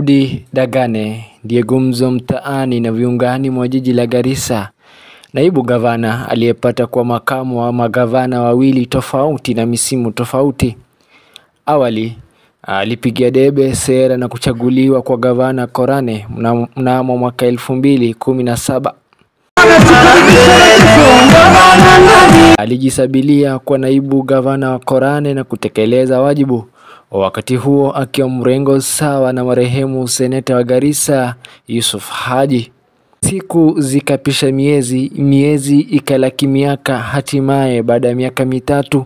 Abdi Dagane ndiye gumzo mtaani na viungani mwa jiji la Garissa. Naibu gavana aliyepata kuwa makamu wa magavana wawili tofauti na misimu tofauti. Awali alipigia debe sera na kuchaguliwa kwa gavana Korane mnamo, mnamo mwaka elfu mbili kumi na saba. Alijisabilia kwa naibu gavana wa Korane na kutekeleza wajibu wakati huo akiwa mrengo sawa na marehemu seneta wa Garissa Yusuf Haji. Siku zikapisha miezi, miezi ikalaki miaka. Hatimaye baada ya miaka mitatu,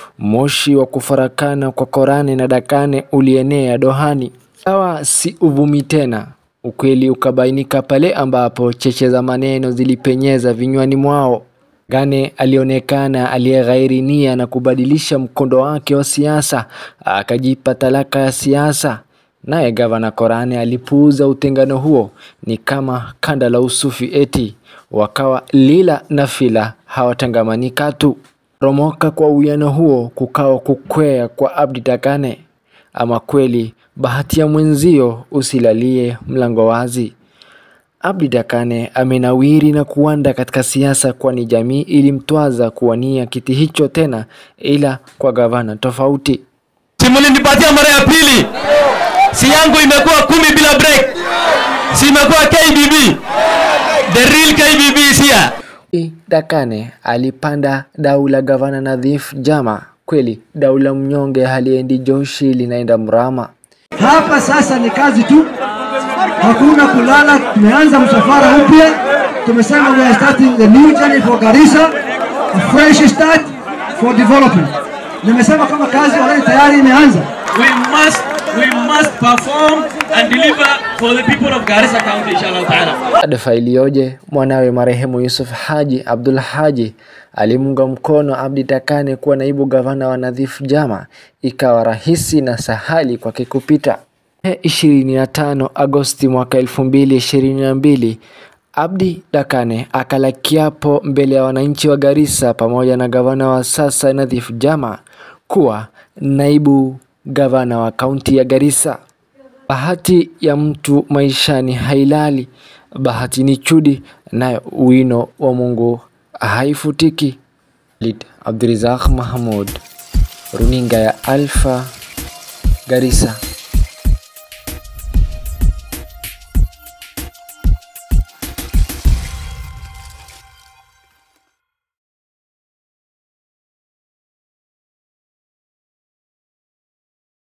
moshi wa kufarakana kwa Korane na Dakane ulienea dohani. Sawa si uvumi tena, ukweli ukabainika pale ambapo cheche za maneno zilipenyeza vinywani mwao. Gane alionekana aliyeghairi nia na kubadilisha mkondo wake wa siasa, akajipa talaka ya siasa. Naye gavana Korane alipuuza utengano huo, ni kama kanda la usufi eti wakawa lila na fila hawatangamani katu. Romoka kwa uwiano huo kukawa kukwea kwa Abdi Dakane. Ama kweli bahati ya mwenzio usilalie mlango wazi. Abdi Dakane amenawiri na kuwanda katika siasa, kwani jamii ilimtwaza kuwania kiti hicho tena, ila kwa gavana tofauti. Si mlinipatia mara ya pili, si yangu imekuwa kumi bila break, si imekuwa KBB, the real KBB is here. Dakane alipanda dau la gavana Nadhif Jama. Kweli dau la mnyonge haliendi joshi, linaenda mrama. Hapa sasa ni kazi tu, hakuna kulala. Tumeanza msafara mpya, tumesema we are starting the new journey for Garissa, a fresh start for development. Nimesema kama kazi already tayari imeanza. We must, we must perform and deliver for the people of Garissa County inshallah ta'ala. Adfa iliyoje! Mwanawe marehemu Yusuf Haji Abdul Haji alimunga mkono Abdi Dakane kuwa naibu gavana wa Nadhif Jama, ikawa rahisi na sahali kwake kupita. ishirini na tano Agosti mwaka elfu mbili ishirini na mbili Abdi Dakane akala kiapo mbele ya wananchi wa Garissa pamoja na gavana wa sasa Nadhif Jama kuwa naibu gavana wa kaunti ya Garissa. Bahati ya mtu maishani hailali, bahati ni chudi, nayo wino wa Mungu haifutiki. Lid Abdurizak Mahmud, runinga ya Alpha, Garissa.